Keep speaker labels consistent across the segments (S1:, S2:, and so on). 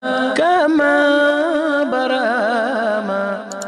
S1: كما برama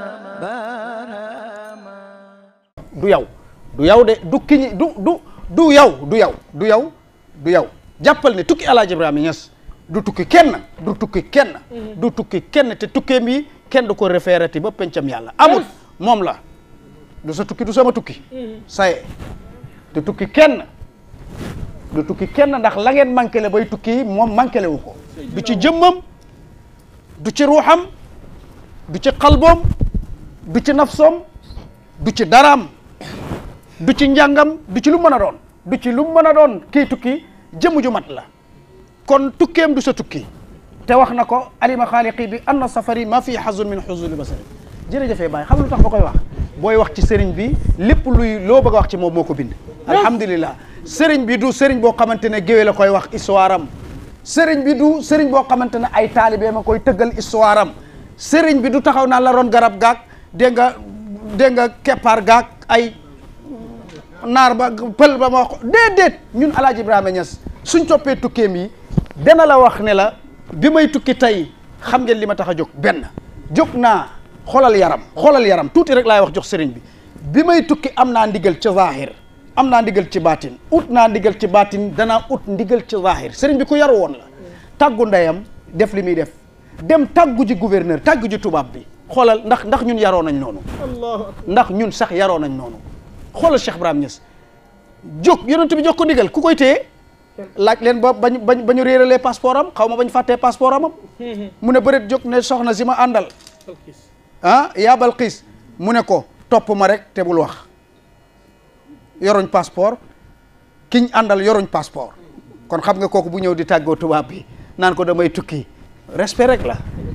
S1: برama
S2: du yow du yow de du kiñi du du du yow du yow du yow du yow jàppal ne tukki Alaaji Ibrahima Niass du tukki kenn du tukki kenn du tukki kenn te tukkeem yi kenn du ko référati ba pencam yàlla amul moom la du sa tukki du sama tukki saye du tukki kenn du tukki kenn ndax la ngeen manqué le bay tukki moom manqué le wu ko du ci jëmmam du ci ruuxam du ci xalboom du ci nafsoom du ci daraam du ci njàngam du ci lu mën a doon du ci lu mën a doon kii tukki jëmm ju mat la kon tukkeem du sa tukki te wax na ko alima xaaliqi bi anna safari ma fi xazun min xuzuli basari jërëjëfee Baye xam lu tax ba koy wax booy wax ci sëriñ bi lépp luy loo bëgg a wax ci moom moo ko bind alhamdulillah sëriñ bi du sëriñ boo xamante ne géwé la koy wax histoire am sëriñ bi du sëriñ boo xamante ne ay taalibe ma koy tëggal histoire am sëriñ bi du taxaw naan la ron garab gaag dégg nga dégg nga keppaar gaag ay naar ba pël ba ma wax déedéet ñun alaaji Ibrahima Niass suñ toppee tukkeem yi dana la wax ne la bi may tukki tey xam ngeen li ma tax a jóg benn jóg naa xoolal yaram xoolal yaram tuuti rek laay wax jox sëriñ bi bi may tukki am naa ndigal ci zahir am naa ndigal ci baatin ut naa ndigal ci baatin danaa ut ndigal ci zahir sëriñ bi ku yaru woon la tàggu ndeyam def li muy def dem tàggu ji gouverneur tàggu ji tubaab bi xoolal ndax ndax ñun yaroo nañ noonu ndax ñun sax yaroo nañ noonu xoolal Cheikh Ibrahima Niass jóg yonent bi jox ko ndigal ku koy téye laaj leen ba bañ bañ ba ñu réeralee passeport am xaw ma bañ fàttee passeport amam mu ne bëreet jóg ne soxna si ma àndal ah yaa Balqiis mu ne ko topp ma rek te bul wax yoruñ passeport kiñ àndal yoruñ passeport kon xam nga kooku bu ñëw di tàggoo tubaab bi naan ko damay tukki respect rek la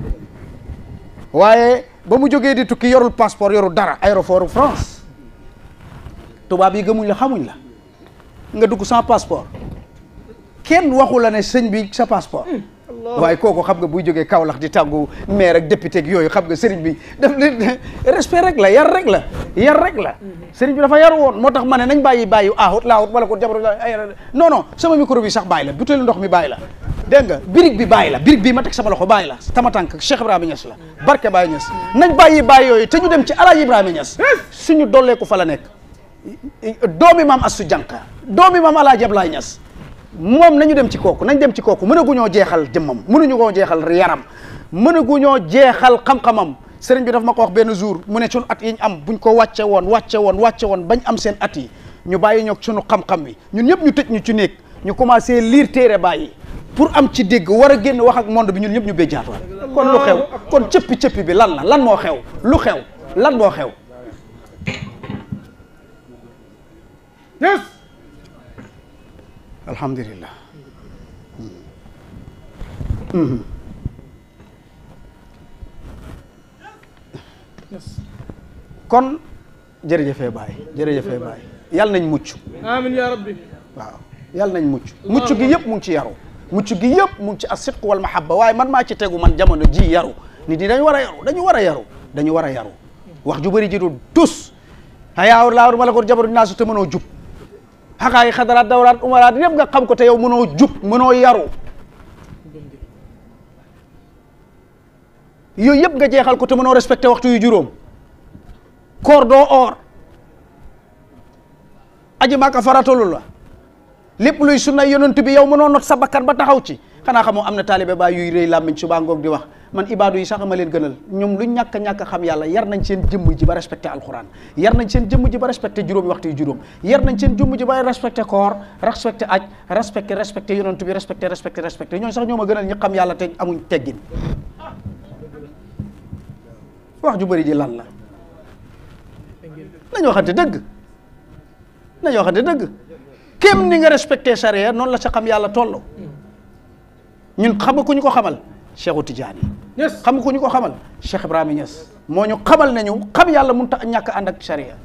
S2: waaye ba mu jógee di tukki yorul passeport yorul dara aéroport France tubaab yi gëmuñ la xamuñ la nga dugg sans passeport kenn waxu la ne sëñ bi sa passeport waaye kooku xam nga buy jógee Kaolack di tàggu maire ak député ak yooyu xam nga sëriñ bi daf leen respect rek la yar rek la yar rek la sëriñ bi dafa yar woon moo tax ma ne nañ bàyyi bàyyi ahut laahut wala ko jabar ay non non sama micro bi sax bàyyi la butéelu ndox mi bàyyi la dégg nga birig bi bàyyi la birig bi ma teg sama loxo bàyyi la tama tànk Cheikh Ibrahima Niass la barke Baye Niass nañ bàyyi bàyyi yooyu te ñu dem ci Alaaji Ibrahima Niass suñu dolleeku fa la nekk doomi maam Assu Jànka doomi maam Alaaji Ablaye Niass moom nañu dem ci kooku nañ dem ci kooku mënaguñoo jeexal jëmmam mënuñu koo jeexal yaram mënaguñoo jeexal xam-xamam sëriñ bi daf ma ko wax benn jour mu ne sunu at yi ñu am buñ ko wàcce woon wàcce woon wàcce woon bañ am seen at yi ñu bàyyi ñoog sunu xam-xam wi ñun ñëpp ñu tëj ñu ci néeg ñu commencé lire téere bàyyi pour am ci dégg war a génn wax ak monde bi ñun ñëpp ñu béjjaatoon kon lu xew kon cëppi cëppi bi lan la lan moo xew lu xew lan moo xew
S3: yes
S2: alhamdulillah kon jërëjëfee baay jërëjëfee baay yàlla nañ mucc
S3: amin ya rabbi
S2: waaw yàlla nañ mucc mucc gi yëpp mu ngi ci yaru mucc gi yëpp mu ngi ci as-sidq wal mahabba waaye man maa ci tegu man jamono ji yaru nit ñi dañu war a yaru dañu war a yaru dañu war a yaru wax ju bëri ji du tus hayaawur laawur ma la ko jabaru dinaa su te mënoo jub xaqaa yi xadaraat dawraat umaraat yëpp nga xam ko te yow mënoo jub mënoo yaru yooyu yëpp nga jeexal ko te mënoo respecté waxtu yu juróom koor doo oor aji maaka faratalu la lépp luy sunna yonent bi yow mënoo not sa bakkan ba taxaw ci xanaa xamoo am na taalibe baa yuy rëy làmmiñ suba ngoog di wax man ibaadu yi sax ma leen gënal ñoom lu ñàkk a ñàkk a xam yàlla yar nañ seen jëmm ji ba respecté alquran yar nañ seen jëmm ji ba respecté juróomi waxtu yu juróom yar nañ seen jëmm ji ba respecté koor respecté aj respecté respecté yonent bi respecté respecté respecté ñooñu sax ñoo ma gënal ñi xam yàlla te amuñ teggin wax ju bëri ji lan la nañu waxante dëgg nañu waxante dëgg kéem ni nga respecté charia noonu la sa xam yàlla toll ñun xam nga ku ñu ko xamal Cheikhu Tidiane
S3: yes
S2: xam nga ku ñu ko xamal Cheikh Ibrahima Niass moo ñu xamal nañu xam yàlla mun ta ñàkk ànd ak charia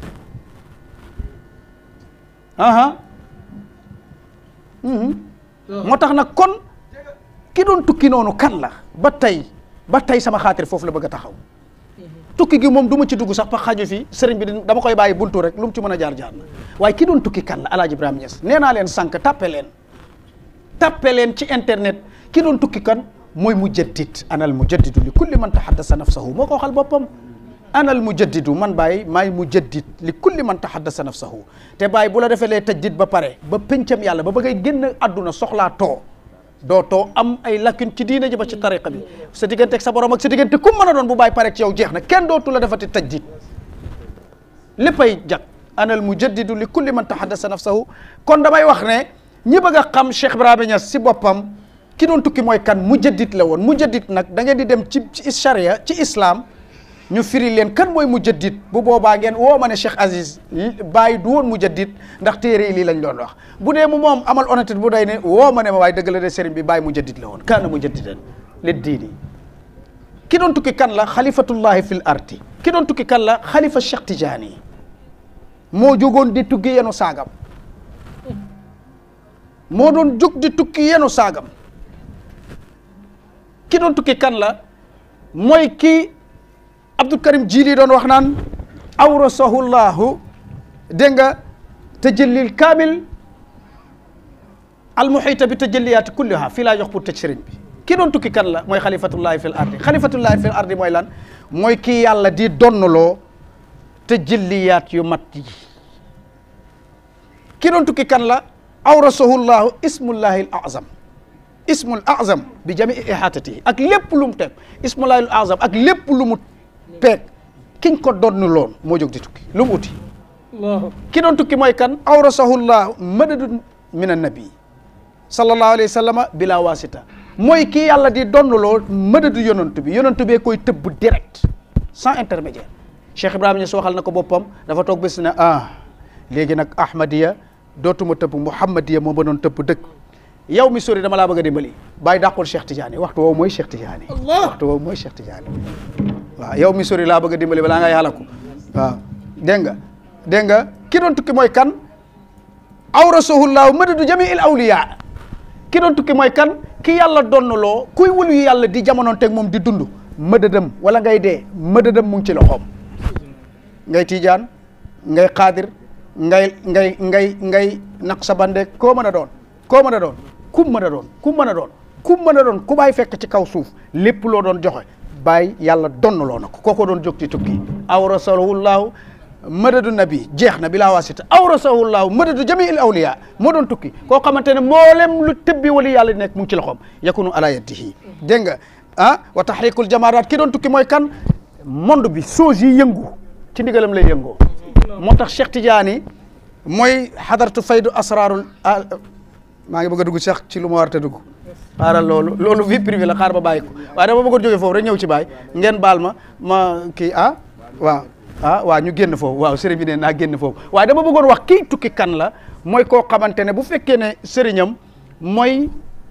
S2: aha mhm moo tax nag kon ki doon tukki noonu kan la ba tey ba tey sama xaatir foofu la bëgg a taxaw tukki gi moom du ma ci dugg sax pa xaju fi sëriñ bi dama koy bàyyi buntu rek lu mu ci mën a jaar jaar na waaye ki doon tukki kan la Alaaji Ibrahima Niass nee naa leen sànq tappe leen tappe leen ci internet ki doon tukki kan mooy mujaddid ana al mujaddidu li kulli man tahaddasa nafsahu moo ko waxal boppam ana al mujaddidu man Baye maay mujaddid li kulli man tahaddasa nafsahu te Baye bu la defee lee tajdid ba pare ba pencam yàlla ba ba ngay génn àdduna soxlaa too doo too am ay lacune ci diine ji ba ci tariqa bi sa diggante ak sa borom ak sa diggante ku mën a doon bu Baye pare ci yow jeex na kenn dootu la defati tajdid léppay jag ana al mujaddidu li kulli man tahaddasa nafsahu kon damay wax ne ñi bëgg a xam Cheikh Ibrahima Niass si boppam ki doon tukki mooy kan mujaddid la woon mujaddid nag da ngeen di dem ci ci charia ci islam ñu firi leen kan mooy mujaddid bu boobaa ngeen woo ma ne Cheikh Aziz bàyyi du woon mujaddid ndax téere yi lii lañ doon wax bu dee mu moom amal honnêteté bu day ne woo ma ne ma waaye dëgg la de sëriñ bi bàyyi mujaddid la woon kaana mujaddidan li diini ki doon tukki kan la xalifatullahi fil ardi ki doon tukki kan la xalifa Cheikh Tidiane moo jógoon di tukki yenu saagam moo doon jóg di tukki yenu saagam ki doon tukki kan la mooy ki Abdul Karim Jili doon wax naan awrasahu llahu dégg nga tajallil kaamil almuhita bi tajalliyaati kulliha fii laa jox pour tëj sëriñ bi ki doon tukki kan la mooy xalifatullahi fil ardi xalifatullahi fil ardi mooy lan mooy kii yàlla di donnaloo tajalliyaat yu mat yi ki doon tukki kan la awrasahu llahu ismullahi al azam ismul azam bi jamii ihatatihi ak lépp lu mu teg ismullahi al azam ak lépp lu mu peeg kiñ ko donnu loon moo jóg di tukki lu mu uti
S3: allahu
S2: ki doon tukki mooy kan awrasahu llahu madadun min annabi sallallahu alayhi wa sallama bila wasita mooy kii yàlla di donnaloo madadu yonantu bi yonantu bee koy tëbb direct sans intermédiaire Cheikh Ibrahima Niass waxal na ko boppam dafa toog bés ne ah léegi nag ahmadiya dootuma tëbb muhammadiya moo ma doon tëbb dëkk yow mi sori dama laa bëgg a dimbali bàyyi dàqul Cheikh Tidiane waxtu woowu mooy Cheikh Tidiane
S3: Allah.
S2: waxtu woowu mooy Cheikh Tidiane waaw yow mi sori laa bëgg a dimbali balaa nga yàlla ko waaw dégg nga dégg nga ki doon tukki mooy kan awrasahullahu madadu jamiil awliya ki doon tukki mooy kan ki yàlla donnaloo kuy wëlu yu yàlla di jamonoon teg moom di dund mëdëdam wala ngay dee mëdëdam mu ngi ci loxoom ngay tiijaan ngay xaadir ngay ngay ngay ngay naqsabande koo mën a doon koo mën a doon kum mën a doon kum mën a doon kum mën a doon ku bàyyi fekk ci kaw suuf lépp loo doon joxe bàyyi yàlla donnaloo na ko kooko doon jóg ci tukki awrasahullahu madadu nabi jeex na bi laa wasita awrasahullahu madadu jamiil awliya moo doon tukki koo xamante ne mboolem lu tëbbi wali yàlla di nekk mu ngi ci loxoom yakunu ala yadihi dégg nga ah wa tahrikul jamaraat ki doon tukki mooy kan monde bi choses yi yëngu ci ndigalam lay yëngoo moo tax Cheikh Tidiane mooy xadaratu faydu asrarul ah, maa ngi bëgg a dugg Cheikh ci lu ma war a dugg xaaral loolu loolu vie privée la xaar ba bàyyi ko waaye dama bëggoon jógee foofu rek ñëw ci baay ngeen baal ma ma kii ah waaw ah waaw ñu génn foofu waaw sëriñ bi ne naa génn foofu waaye dama bëggoon wax kii tukki kan la mooy koo xamante ne bu fekkee ne sëriñam mooy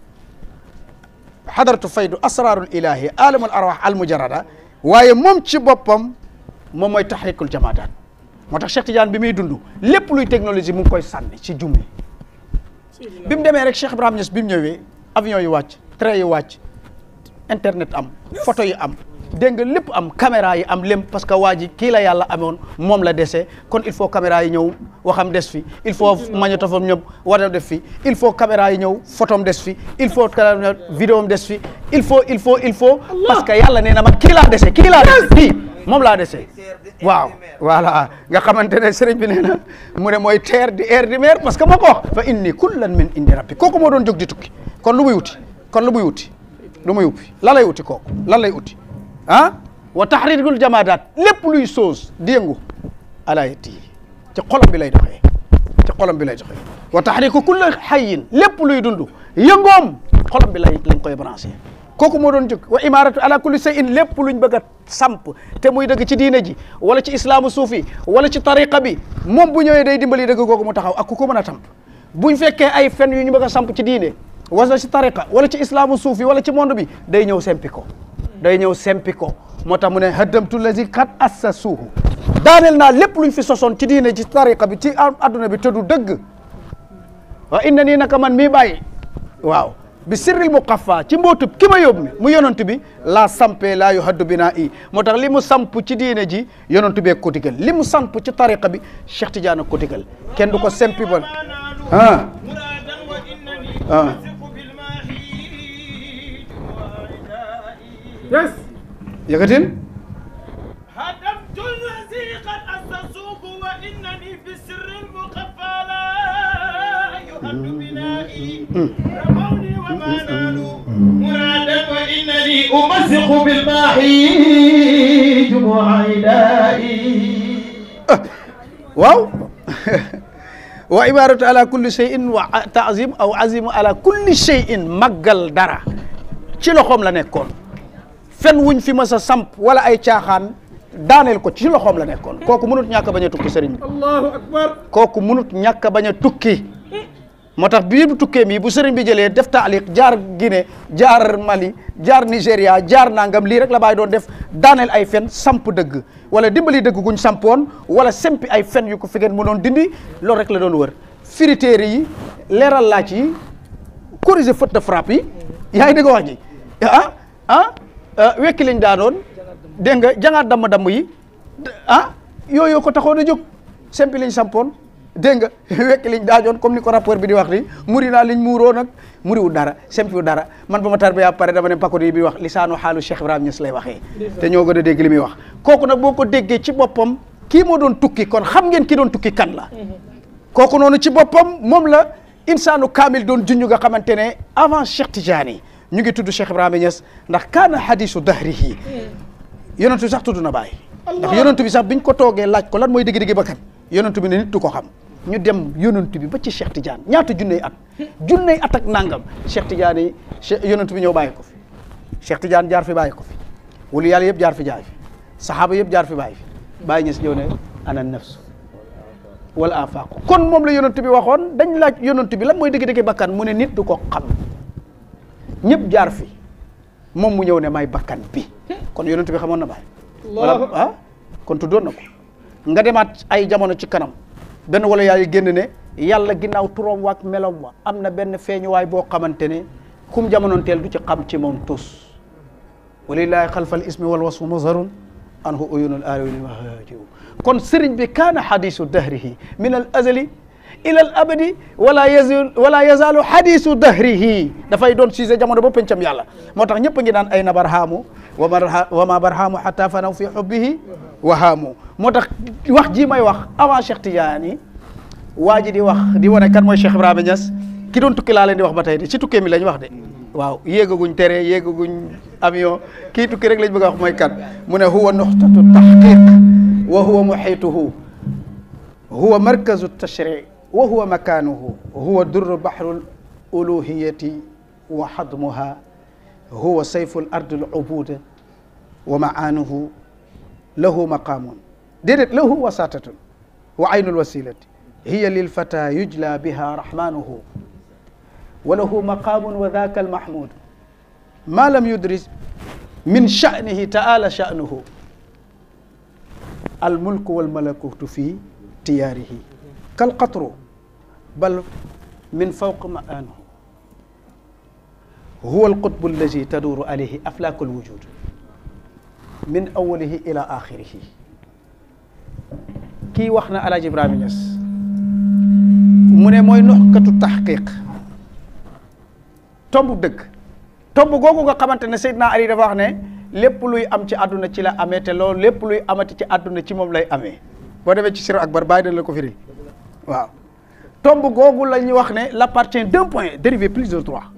S2: xadaratu faydu asrarul ilahi alamul arwah al mujarrada waaye moom ci boppam moom mooy tahrikul jamaadaat moo tax Cheikh Tidiane bi muy dund lépp luy technologie mu ngi koy sànni ci jumli bi mu demee rek Cheikh Ibrahima Niass bi mu ñëwee avion yi wàcc train yi wàcc internet am photo yi am dégg nga lépp am caméra yi am lépp parce que waa ji kii la yàlla amoon moom la dese kon il faut caméra yi ñëw waxam des fi il faut magnétophone ñëw war a def fi il faut caméra yi ñëw photom des fi il faut vidéo am des fi il faut il faut il faut parce que yàlla nee na ma kii laa dese kii laa dese kii moom laa dese waaw voilà nga xamante ne sëriñ bi nee na mu ne mooy terre di air di mer parce que moo ko wax fa inni kullan min indi rabbi kooku moo doon jóg di tukki kon lu muy wuti kon lu muy wuti lu muy uppi lan lay uti kooku lan lay uti ah wa tahrirul jamaadaat lépp luy soos di yëngu ala yetti ci xolam bi lay doxee ci xolam bi lay doxee wa tahriku kulli hayyin lépp luy dund yëngoom xolam bi lay lañ koy branché kooku moo doon jóg wa imaratu ala kulli shay'in lépp luñ bëgg a samp te muy dëgg ci diine ji wala ci islaamu suufi wala ci tariqa bi moom bu ñëwee day dimbali dëgg kooku mu taxaw ak ku ko mën a tamp buñ fekkee ay fen yu ñu bëgg a samp ci diine wala ci tariqa wala ci islaamu suufi wala ci monde bi day ñëw sempi ko day ñëw sempi ko moo tax mu ne haddamtu lazi kat assasuuhu daaneel naa lépp luñ fi sosoon ci diine ci tariqa bi ci adduna bi te du dëgg wa inna nii naka man mii bàyyi waaw bi sirril muqaffa ci mbootub ki ma yóbbu mi mu yonantu bi laa sampee laa yu haddu binaa i moo tax li mu samp ci diine ji yonantu bee ko digal li mu samp ci tariqa bi Cheikh Tidiane ko digal kenn du ko sempi bon ah ah
S3: yes
S2: yëkkatil
S1: هدمت الذي قد أسسوه وإنني في السر المخفى لا يهد بنائي رموني وما نالوا مرادا وإنني أمسك بالماحي جموع عدائي
S2: waaw wa ibaratu ala kulli shay'in wa taazim aw azimu ala kulli shay'in màggal dara ci loxoom la nekkoon fen wuñ fi mas a samp wala ay caaxaan daaneel ko ci loxoom la nekkoon kooku mënut ñàkk a bañ a tukki sëriñ bi
S3: allahu akbar
S2: kooku mënut ñàkk a bañ a tukki moo tax bii bu tukkee mii bu sëriñ bi jëlee def taaliq jaar Guinée jaar Mali jaar Nigéria jaar nangam lii rek la bàyyi doon def daaneel ay fen samp dëgg wala dimbali dëgg guñ sampoon wala sempi ay fen yu ko fi ngeen mënoon dindi loolu rek la doon wër firi téere yi leeral laaj yi corriger faute de frappe yi yaa ngi dégg wax ji ah ah wekki liñ daanoon dégg nga jangaat damm-damm yi ah yooyu ko taxoon a jóg sempi liñ sampoon dégg nga wekki liñ daajoon comme ni ko rapport bi di wax ni muri naa liñ muuroo nag muriwul dara sempiwu dara man ba ma tarbiya pare dama ne pakodi bi wax lisaanu xaalu Cheikh Ibrahima Niass lay waxee te ñoo gën a dégg li muy wax kooku nag boo ko déggee ci boppam kii moo doon tukki kon xam ngeen ki doon tukki kan la kooku noonu ci boppam moom la insaanu kaamil doon junj nga xamante ne avant Cheikh Tidiane ñu ngi tudd Cheikh Ibrahima Niass ndax kaana hadisu dahrihi yonentu bi sax tudd na bàyyi ndax yonentu bi sax biñ ko toogee laaj ko lan mooy dëgg-dëgg bakkan yonentu bi ne nit du ko xam ñu dem yonentu bi ba ci Cheikh Tidiane ñaata junney at junney at ak nangam Cheikh Tidiane yi Cheikh yonentu bi ñëw bàyyi ko fi Cheikh Tidiane jaar fi bàyyi ko fi wulu yàlla yëpp jaar fi jaay fi saxaaba yëpp jaar fi bàyyi fi bàyyi ñes ñëw ne ana nafsu wala afaqu kon moom la yonentu bi waxoon dañ laaj yonentu bi lan mooy dëgg-dëgg bakkan mu ne nit du ko xam ñëpp jaar fi moom mu ñëw ne may bakkan bi kon yonentu bi xamoon na bàyyi wala ah kon tuddoon na ko nga demaat ay jamono ci kanam benn wala yaay génn ne yàlla ginnaaw turam waak melom wa am na benn feeñuwaay boo xamante ne kum jamonoon teel du ci xam ci moom tus walillahi xalfal ismi wal wasfu mazharun anhu uyunul aariwil mahaajiu kon sëriñ bi kaana hadisu dahrihi min al azali ila al abadi wala yazal wala yazalu hadisu dahrihi dafay doon sujet jamono ba pencam yàlla moo tax ñëpp a ngi naan ay na barhaamu wa ma wa ma barhaamu hatta fanaw fi hubbihi wahaamu moo tax wax ji may wax avant Cheikh Tidiane waa ji di wax di wane kan mooy Cheikh Ibrahima Niass ki doon tukki laa leen di wax ba tey de ci tukkee mi lañ wax de waaw yéegaguñ tere yéegaguñ avion kii tukki rek lañ bëgg a wax mooy kan mu ne huwa nuxtatu tahqiq wa huwa muhituhu huwa markazu tashri wa huwa makanuhu huwa durru bahru uluhiyati wa hadmuha huwa sayfu l ardi l ubuda wa maanuhu lahu maqaamun déedéet lahu wasatatun wa aynu lwasilati hiya lilfata yujla biha rahmanuhu wa lahu maqaamun wa dhaka almahmud ma lam yudris min sha'nihi ta'ala sha'nuhu almulku walmalakutu fi tiyaarihi kalqatru bal min fawq ma'anuhu huwa alqutbu allazi taduru alayhi aflaku alwujud min awalihi ila axirihi kii wax na Alaaji Ibrahima Niass mu ne mooy noxkatu taxqiq tomb dëgg tomb googu nga xamante ne Seydina Ali dafa wax ne lépp luy am ci àdduna ci la amee te loolu lépp luy amati ci àdduna ci moom lay amee boo demee ci Sirru Akbar bàyyi dañ la ko firi waaw tomb googu la ñuy wax ne l'appartient d'un point dérivé plus de trois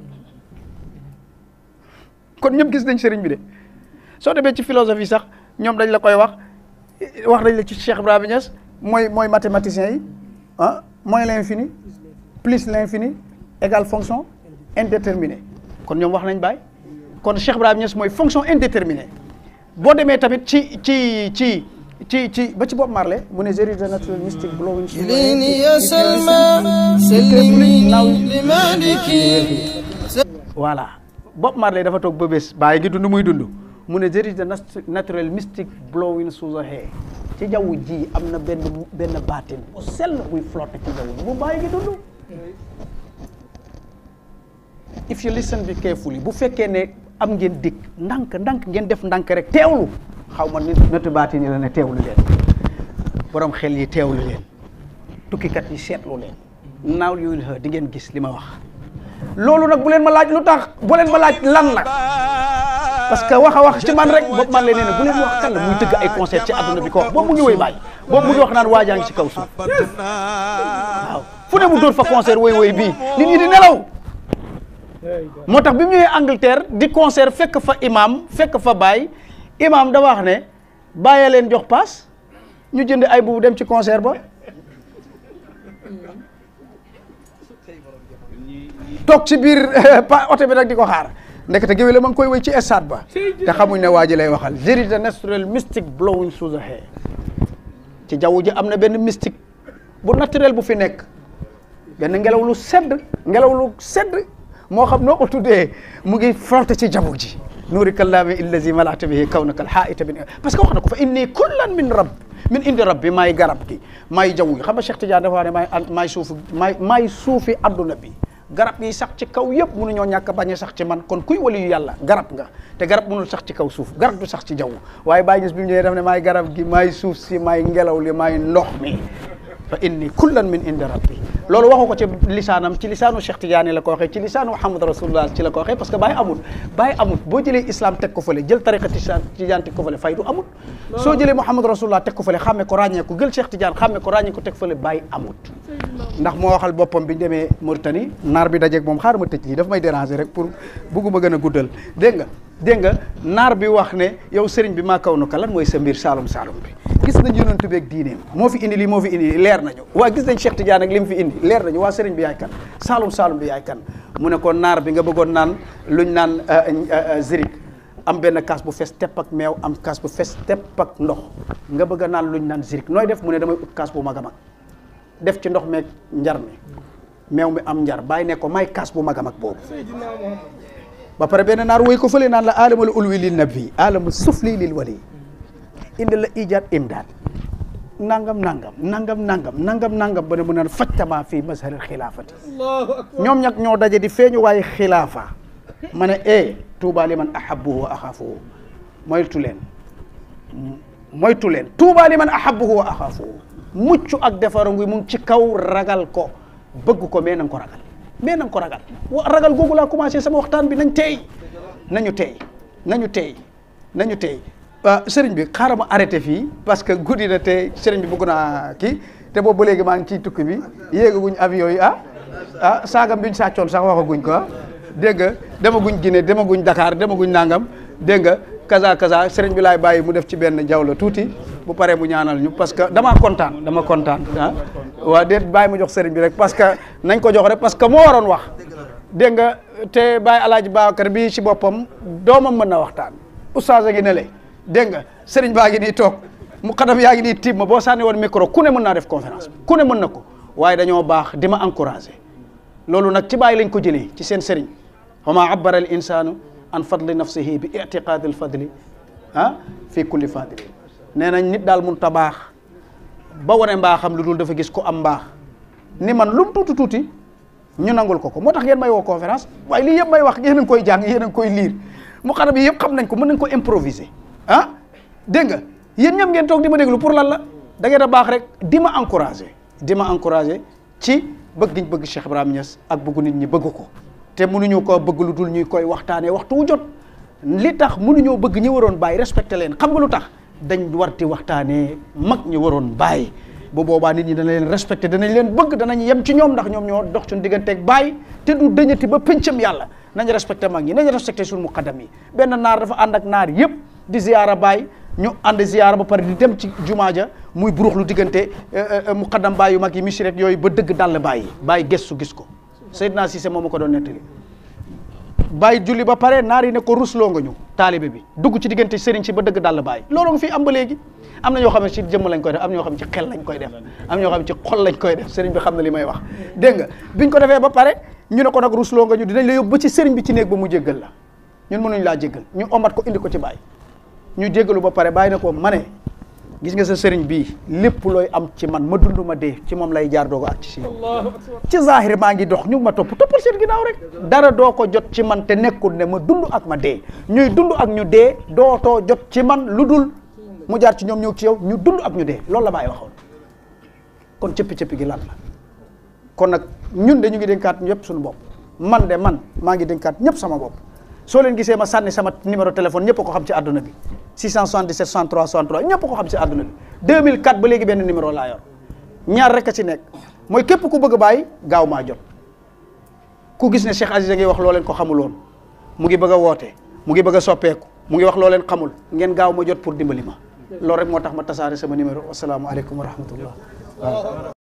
S2: kon ñëpp gis nañ sëriñ bi de soo demee ci philosophie sax ñoom dañ la koy wax wax nañ la ci Cheikh Ibrahima Niass mooy mooy mathématicien yi ah moins l'infini plus l'infini égale fonction indéterminée kon ñoom wax nañ bàyyi kon Cheikh Ibrahima Niass mooy fonction indéterminée boo demee tamit ci ci ci ci ci ba ci Bob Marley mu ne there is a natural mystic blowing through the air.
S4: كليني يا
S2: If you listen,
S4: سلمى
S2: it
S4: سلمي
S2: now
S4: لمالكي
S2: voilà Bob Marley dafa toog ba bés bàyyi gi dund muy dund mu ne there is a nat- natural mystic blowing through the air ci jaww ji am na benn benn baatin bu sell buy flotte ci jaww ji bu bàyyi gi dund if you listen be carefully bu fekkee ne am ngeen dikk ndànk ndànk ngeen def ndànk rek teewlu xaw ma nit natu baatin yi la ne teewlu leen borom xel yi teewlu leen tukkikat yi seetlu leen now you will hear di ngeen gis li ma wax loolu nag bu leen ma laaj lu tax bu leen ma laaj lan la parce que wax a wax ci man rek boobu man la nee ne bu leen wax kan la muy tëgg ay concert ci àdduna bi ko wax boobu mu ngi woy bàyyi boobu mu ngi wax naan waajaa ngi ci kaw suuf waaw fu ne mu dóor fa concert woy woy bii nit ñi di nelaw moo tax bi mu ñëwee Angleterre di concert fekk fa imam fekk fa baay imam da wax ne bàyyee leen jox paas ñu jënd ay bubu dem ci concert ba toog ci biir pa oto bi nag di ko xaar ndekete géwél la ma ngi koy woy ci stade ba te xamuñ ne waa ji lay waxal there is a natural mystic blowing through the air ci jaww ji am na benn mystique bu naturel bu fi nekk benn ngelaw lu sedd ngelaw lu sedd moo xam noo ko tuddee mu ngi frotte ci jaww ji nuuri kallaami illazi malata bihi kawnaka alxaita bin parce que wax na ko fa inni kullan min rabb min indi rabbi maay garab gi maay jaww gi xam nga Cheikh Tidiane dafa wax ne maay maay suufi maay maay suufi adduna bi garab yi sax ci kaw yëpp mënuñoo ñàkk a bañ a sax ci man kon kuy wali yu yàlla garab nga te garab mënul sax ci kaw suuf garab du sax ci jaww waaye bàyyi gis bi mu ñëwee daf ne maay garab gi maay suuf si maay ngelaw li maay ndox mi fa inni kullan min indi rabbi loolu waxu ko ci lisaanam ci lisaanu Cheikh Tidiane la ko waxee ci lisaanu Muhammad Rasulullah ci la ko waxee parce que bàyyi amul bàyyi amul boo jëlee islam teg ko fële jël tariqa Tidiane teg ko fële faydu amul soo jëlee Muhammad Rasulullah teg ko fële xàmme ko ràññee ko jël Cheikh Tidiane xàmme ko ràññee ko teg fële bàyyi amut ndax moo waxal boppam bi ñu demee Mauritanie naar bi dajeeg moom xaar ma tëj lii daf may déranger rek pour bugguma gën a guddal dégg nga dégg nga naar bi wax ne yow sëriñ bi maa kaw nu ka lan mooy sa mbir saalum saalum bi gis nañ yonent bi ak diineem moo fi indi lii moo fi indi lii leer nañu waa gis nañ Cheikh Tidiane ak li mu fi indi leer nañu waa sëriñ bi yaay kan saalum saalum bi yaay kan mu ne ko naar bi nga bëggoon naan luñ naan zirik am benn kaas bu fees tepp ak meew am kaas bu fees tepp ak ndox nga bëgg a naan luñ naan zirik nooy def mu ne damay ut kaas bu mag a mag def ci ndox meeg njar mi meew mi am njar bàyyi ne ko may kaas bu mag a mag boobu ba pare benn naar woy ko fële naan la alamul ulwi lil nabi alamul sufli lil wali indi la ijaat imdaad nangam nangam nangam nangam nangam nangam ba ne mu naan fajtama fii mazharil xilaafati ñoom ñag ñoo daje di feeñu waaye xilaafa ma ne e tuuba li man ahabuhu wa axaafuhu moytu leen moytu leen tuuba li man ahabuhu wa axaafuhu mucc ak defaru ngi mu ngi ci kaw ragal ko bëgg ko mais na nga ko ragal mais na nga ko ragal wa ragal googu laa commencé sama waxtaan bi nañ teey nañu teey nañu teey nañu teey sëriñ bi xaaral ma arrêté fii parce que guddi na te sëriñ bi bëgg naa kii te boobu ba léegi maa ngi ciy tukki bi yéegaguñ avion yi ah ah saagam bi ñu sàccoon sax waxaguñ ko ah dégg nga demaguñ Guinée demaguñ Dakar demaguñ nangam dégg nga kaza kaza sëriñ bi laay bàyyi mu def ci benn jaww tuuti bu paree mu ñaanal ñu parce que damaa kontaan dama kontaan ah waa déet bàyyi mu jox sëriñ bi rek parce que nañ ko jox rek parce que moo waroon wax dégg nga te bàyyi alaaji Babacar bi ci boppam doomam mën na waxtaan oustaz a ngi ne le dégg nga sëriñ baa ngi nii toog mu xadam yaa ngi nii tiib ma boo sànni woon micro ku ne mën naa def conférence ku ne mën na ko waaye dañoo baax di ma encouragé loolu nag ci bàyyi lañ ko jëlee ci seen sëriñ wa ma abbara al insanu an fadli nafsihi bi itiqaadi al fadli ah fii kulli fadli nee nañ nit daal mun ta baax ba wane mbaaxam lu dul dafa gis ko am mbaax ni man lu mu tuuti tuuti ñu nangul ko ko moo tax ngeen may woo conférence waaye lii yëpp may wax yéen a ngi koy jàng yéen a ngi koy liir mu xadam yi yëpp xam nañ ko mën nañ ko improviser ah dégg nga yéen ñëpp ngeen toog di ma déglu pour lan la da ngeen a baax rek di ma encouragé di ma encouragé ci bëgg giñ bëgg Cheikh Ibrahima Niass ak bëggu nit ñi bëgg ko te mënuñu ko bëgg lu dul ñuy koy waxtaanee waxtu wu jot li tax mënuñoo bëgg ñi waroon bàyyi respecté leen xam nga lu tax dañ war di waxtaanee mag ñi waroon bàyyi bu boobaa nit ñi dana leen respecté danañ leen bëgg danañ yem ci ñoom ndax ñoom ñoo dox suñu digganteeg bàyyi te du dëñati ba pëncam yàlla nañ respecté mag ñi nañ respecté suñu muqaddam yi benn naar dafa ànd ak naar yëpp di ziyaara bàyyi ñu ànd ziyaara ba pare di dem ci jumaa ja muy burux lu diggante muqaddam bàyyi yu mag yi misirek yooyu ba dëgg dàll bàyyi bàyyi gëstu gis ko Seydina Cissé moom ma ko doon nettali bàyyi julli ba pare naar yi ne ko rusloo nga ñu taalibe bi dugg ci diggante sëriñ si ba dëgg dàll bàyyi loolu nga fi am ba léegi am na ñoo xam ne ci jëmm lañ koy def am na ñoo xam ne ci xel lañ koy def am na ñoo xam ne ci xol lañ koy def sëriñ bi xam na li may wax dégg nga biñ ko defee ba pare ñu ne ko nag rusloo nga ñu dinañ la yóbbu ba ci sëriñ bi ci néeg ba mu jéggal la ñun mënuñ laa jéggal ñu omat ko indi ko ci bàyyi ñu jéggalu ba pare bàyyi na ko ma ne gis nga sa sëriñ bii lépp looy am ci man ma dund ma dee ci moom lay jaar doo ko ak ci si yow ci zahir maa ngi dox ñu ma topp toppal seen ginnaaw rek dara doo ko jot ci man te nekkul ne ma dund ak ma dee ñuy dund ak ñu dee dootoo jot ci man lu dul mu jaar ci ñoom ñëw ci yow ñu dund ak ñu dee loolu la bàyyi waxoon kon cëppi-cëppi gi lan la kon nag ñun de ñu ngi dénkaat ñëpp suñu bopp man de man maa ngi dénkaat ñëpp sama bopp soo leen gisee ma sànni sama numéro téléphone ñëpp ko xam ci àdduna bi 677 63 63 ñëpp ko xam ci àdduna bi 2004 ba léegi benn numéro laa yor ñaar rek a ci nekk mooy képp ku bëgg a bàyyi gaaw maa jot ku gis ne Cheikh Aziz a ngi wax loo leen ko xamuloon mu ngi bëgg a woote mu ngi bëgg a soppeeku mu ngi wax loo leen xamul ngeen gaaw ma jot pour dimbali ma loolu rek moo tax ma tasaare sama numéro wasalaamualeykum wa rahmatullah waaw